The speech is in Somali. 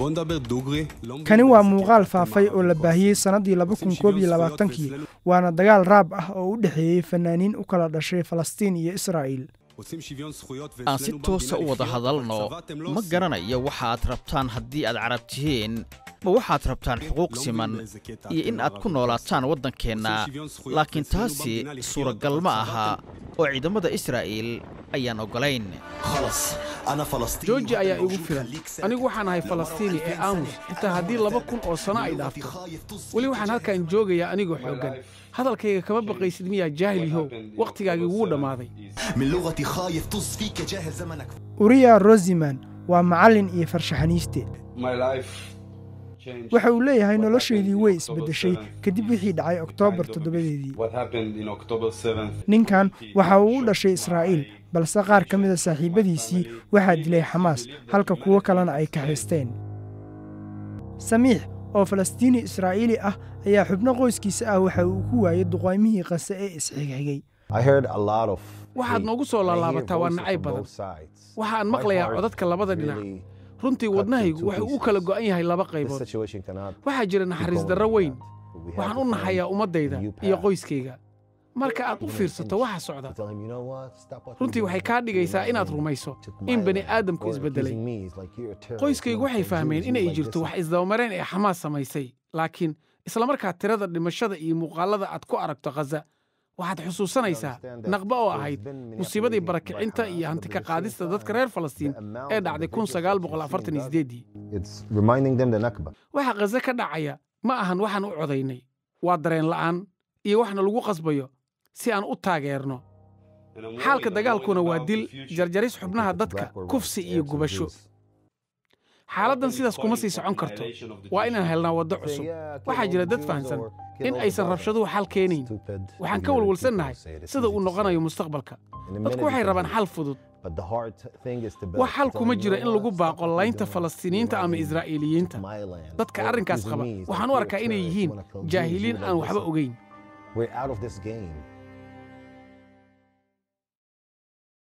kani waa muuqaal faafay oo la baahiyey sannaddii laba kun koob iyo labaatankii waana dagaal raab ah oo u dhexeeyey fanaaniin u kala dhashay falastiin iyo israa'iil aan si toosa u wada hadalno ma garanayo waxaad rabtaan haddii aad carab tihiin ma waxaad rabtaan xuquuq siman iyo in aad ku noolaataan waddankeenna laakiin taasi suuragal ma aha oo ciidamada israa'iil ayaan oggolayn jooji ayaa igu filan anigu waxaan ahay falastiini ee aamus xitaa haddii laba kun oo sano ay dhaafto weli waxaan halkan joogayaa anigoo xooggan hadalkayga kama baqaysid miyaa jaahil yahow wakhtigaagii wuu dhammaaday uriya rosiman waa macallin iyo farshaxaniiste waxa uu leeyahay noloshaydii way isbeddeshay kadib wixii dhacay oktoobar toddobadeedii ninkan waxa uu u dhashay israa'iil balse qaar ka mida saaxiibbadiisii waxaa dilay xamaas halka kuwo kalena ay kaxaysteen samiix oo falastiini israa'iili ah ayaa xubno qoyskiisa ah waxa uu ku waayey duqaymihii qase ee isxigxigay waxaad noogu soo laalaabataa waa nacayb badan waxaan maqlayaa codadka labada dhinac runtii wadnahaygu wuxuu u kala go'an yahay laba qaybood waxaa jira naxariis darro weyn waxaan u naxayaa ummaddayda iyo qoyskayga marka aad u fiirsato waxa socda runtii waxay kaa dhigaysaa inaad rumayso in bani aadamku isbeddelay qoyskaygu waxay fahmeen inay jirto wax isdabamareen ee xamaas samaysay laakiin islamarkaa tirada dhimashada iyo muuqaallada aad ku aragto khaza waxaad xusuusanaysaa naqba oo ahayd musiibadii barakicinta iyo hantika qaadista dadka reer falastiin ee dhacday kun sagaal boqol afartan iyo sideeddii waxa khaza ka dhacaya ma ahan waxaan u codaynay waa dareen la'aan iyo waxna lagu qasbayo si aan u taageerno xaalka dagaalkuna waa dil jarjaris xubnaha dadka kufsi iyo gubasho xaaladdan sidaas kuma sii socon karto waa inaan helnaa waddo cusub waxaa jira dad fahamsan in aysan rabshaduhu xal keenayn waxaan ka walwalsannahay sida uu noqonayo mustaqbalka dadku waxay rabaan xal fudud wax xal kuma jiro in lagu baaqo laynta falastiiniyiinta ama israa'iiliyiinta dadka arrinkaas qaba waxaan u arkaa inay yihiin jaahiliin aan waxba ogayn